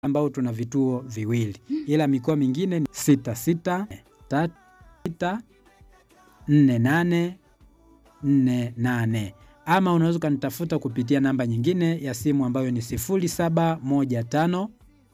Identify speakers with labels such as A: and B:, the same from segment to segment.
A: ambao tuna vituo viwili, ila mikoa mingine ni sita sita tatu sita nne nane nne nane ama unaweza ukanitafuta kupitia namba nyingine ya simu ambayo ni sifuri saba moja tano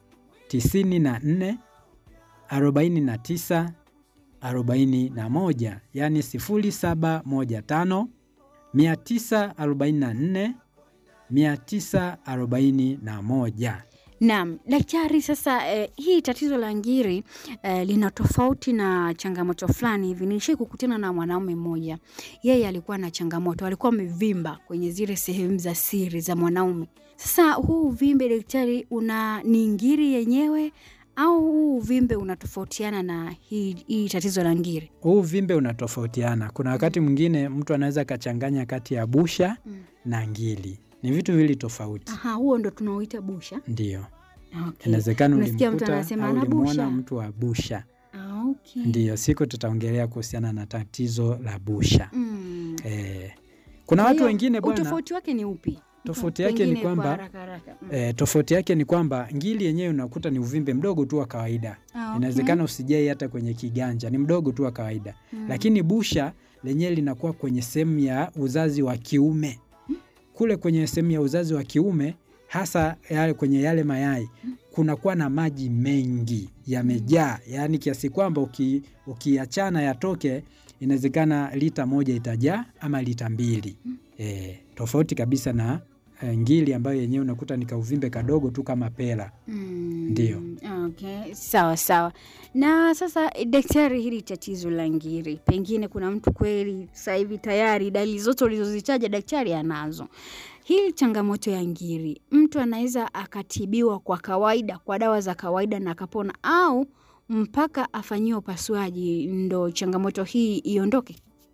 A: tisini na nne arobaini na tisa arobaini na moja yaani sifuri saba moja tano mia tisa arobaini na nne mia tisa arobaini na moja.
B: Naam, daktari, sasa eh, hii tatizo la ngiri eh, lina tofauti na changamoto fulani hivi. Nilishai kukutana na mwanaume mmoja, yeye alikuwa na changamoto, alikuwa amevimba kwenye zile sehemu za siri za mwanaume. Sasa huu uvimbe daktari, una ni ngiri yenyewe au huu uvimbe unatofautiana na hii, hii tatizo la ngiri?
A: Huu uvimbe unatofautiana. Kuna wakati mwingine mtu anaweza akachanganya kati ya busha
B: Mm.
A: na ngili, ni vitu viwili tofauti.
B: Aha, huo ndo tunaoita busha.
A: Ndio,
B: Okay.
A: inawezekana
B: Unasikia mtu
A: ulimkuta
B: anasema
A: au
B: ana
A: ulimwona
B: busha.
A: mtu wa busha.
B: Ah, okay.
A: Ndio, siku tutaongelea kuhusiana na tatizo la busha.
B: Mm.
A: Eh, kuna
B: Kwa
A: watu
B: hiyo,
A: wengine bwana,
B: Utofauti wake ni upi?
A: Tofauti yake ni
B: Pengine kwa
A: kwamba-
B: haraka haraka. Mm.
A: eh, tofauti yake ni kwamba ngili yenyewe unakuta ni uvimbe mdogo tu wa kawaida
B: Ah, okay.
A: inawezekana usijai hata kwenye kiganja, ni mdogo tu wa kawaida
B: Mm.
A: lakini busha lenyewe linakuwa kwenye sehemu ya uzazi wa kiume. Kule kwenye sehemu ya uzazi wa kiume, hasa yale kwenye yale mayai, kunakuwa na maji mengi yamejaa, yaani kiasi kwamba uki, ukiachana yatoke, inawezekana lita moja itajaa ama lita mbili. E, tofauti kabisa na e, ngili ambayo yenyewe unakuta ni kauvimbe kadogo tu kama pela.
B: Mm,
A: Ndio.
B: Okay, sawa sawa. Na sasa eh, daktari, hili tatizo la ngiri, pengine kuna mtu kweli sasa hivi tayari dalili zote ulizozitaja daktari anazo. Hii changamoto ya ngiri, mtu anaweza akatibiwa kwa kawaida kwa dawa za kawaida na akapona, au mpaka afanyiwe upasuaji ndo changamoto hii iondoke?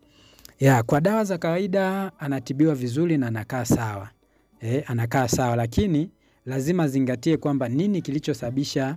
A: Ya, kwa dawa za kawaida anatibiwa vizuri na anakaa sawa. E, anakaa sawa lakini lazima zingatie kwamba nini kilichosababisha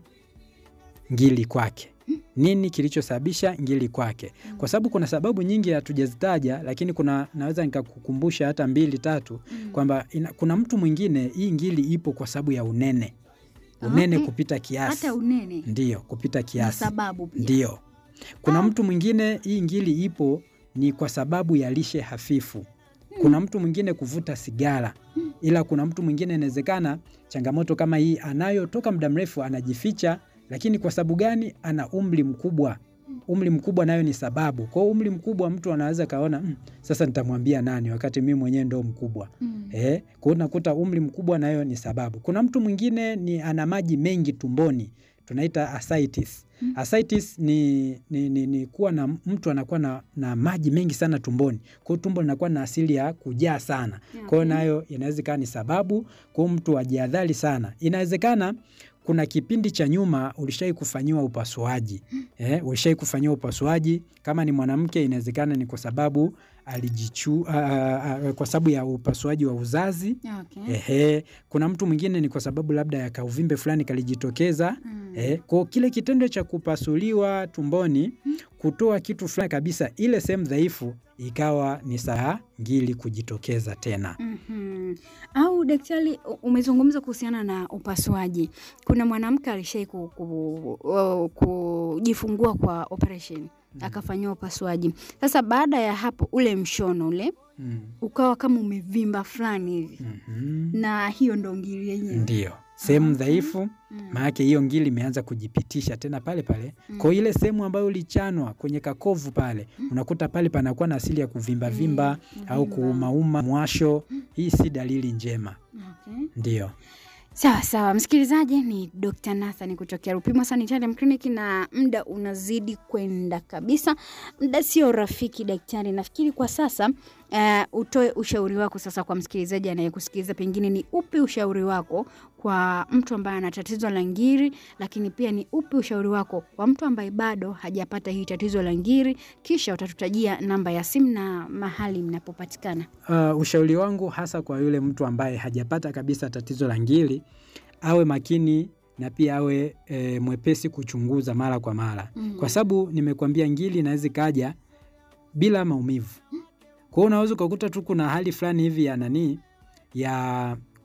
A: ngili kwake. Nini kilichosababisha ngili kwake? Kwa sababu kuna sababu nyingi hatujazitaja, lakini kuna naweza nikakukumbusha hata mbili tatu kwamba ina- kuna mtu mwingine hii ngili ipo kwa sababu ya unene. Unene
B: Okay.
A: kupita kiasi.
B: Hata unene
A: Ndiyo, kupita
B: na
A: kiasi.
B: sababu pia.
A: Ndio. Kuna
B: Ah.
A: mtu mwingine hii ngili ipo ni kwa sababu ya lishe hafifu. Kuna mtu mwingine kuvuta sigara, ila kuna mtu mwingine inawezekana changamoto kama hii anayo toka muda mrefu, anajificha, lakini kwa sababu gani? Ana umri mkubwa. Umri mkubwa nayo ni sababu. Kwa hiyo umri mkubwa mtu anaweza kaona mm, sasa nitamwambia nani wakati mimi mwenyewe ndo mkubwa.
B: Mm.
A: Eh, kwa hiyo unakuta umri mkubwa nayo ni sababu. Kuna mtu mwingine ni ana maji mengi tumboni, tunaita ascites.
B: Mm.
A: Ascites ni, ni, ni, ni kuwa na mtu anakuwa na, na maji mengi sana tumboni, kwa hiyo tumbo linakuwa na asili ya kujaa sana. Kwa hiyo
B: Okay.
A: nayo inaweza ikawa ni sababu, kwa hiyo mtu ajihadhari sana. Inawezekana kuna kipindi cha nyuma ulishai kufanyiwa upasuaji eh, ulishai kufanyiwa upasuaji. Kama ni mwanamke, inawezekana ni kwa sababu alijichu, a, a, a, kwa sababu ya upasuaji wa uzazi
B: Okay.
A: Ehe, kuna mtu mwingine ni kwa sababu labda ya kauvimbe fulani kalijitokeza.
B: Mm.
A: Eh, kwa kile kitendo cha kupasuliwa tumboni kutoa kitu fulani kabisa, ile sehemu dhaifu ikawa ni saa ngili kujitokeza tena.
B: Mhm. Au daktari, u- umezungumza kuhusiana na upasuaji. Kuna mwanamke alishai ku, ku, o- kujifungua kwa operation akafanyiwa upasuaji. Sasa baada ya hapo, ule mshono ule
A: Mm.
B: ukawa kama umevimba fulani hivi,
A: Mhm.
B: na hiyo ndo ngiri yenyewe.
A: Ndio sehemu
B: Okay.
A: dhaifu,
B: Mm.
A: maanake hiyo ngili imeanza kujipitisha tena pale pale. Kwa hiyo ile sehemu ambayo ulichanwa kwenye kakovu pale, unakuta pale panakuwa na asili ya kuvimba vimba au
B: Kuvimba.
A: kuumauma mwasho. Hii si dalili njema.
B: Okay.
A: Ndio.
B: Sawa sawa, msikilizaji, ni Dr. Nathan kutokea Rupima Sanitarium Clinic, na muda unazidi kwenda kabisa. Muda sio rafiki daktari. Nafikiri kwa sasa uh, utoe ushauri wako sasa kwa msikilizaji anayekusikiliza, pengine ni upi ushauri wako kwa mtu ambaye ana tatizo la ngiri, lakini pia ni upi ushauri wako kwa mtu ambaye bado hajapata hii tatizo la ngiri, kisha utatutajia namba ya simu na mahali mnapopatikana.
A: Uh, ushauri wangu hasa kwa yule mtu ambaye hajapata kabisa tatizo la ngiri, awe makini na pia awe e, mwepesi kuchunguza mara kwa mara
B: Mm.
A: kwa sababu nimekuambia ngiri inaweza ikaja bila maumivu. Kwa hiyo unaweza ukakuta tu kuna hali fulani hivi ya nani ya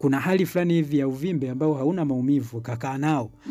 A: kuna hali fulani hivi ya uvimbe ambao hauna maumivu, ukakaa nao